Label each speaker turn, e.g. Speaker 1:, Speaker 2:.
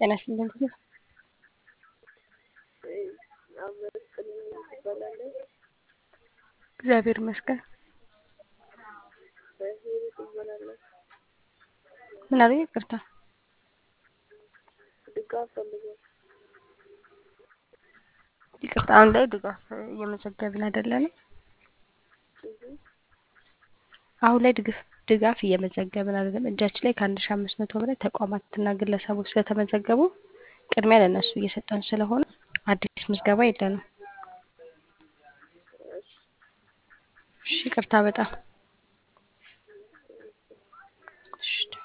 Speaker 1: ጤና ይስጥልኝ። እግዚአብሔር ይመስገን። ምን አሉ? ይቅርታ
Speaker 2: ድጋፍ ፈልገው
Speaker 1: ይቅርታ፣ አሁን ላይ ድጋፍ እየመዘገብን አይደለንም። አሁን ላይ ድጋፍ ድጋፍ እየመዘገብን አይደለም። እጃችን ላይ ከአንድ ሺ አምስት መቶ በላይ ተቋማትና ግለሰቦች ስለተመዘገቡ ቅድሚያ ለእነሱ እየሰጠን ስለሆነ አዲስ ምዝገባ የለንም። እሺ፣ ይቅርታ በጣም እሺ።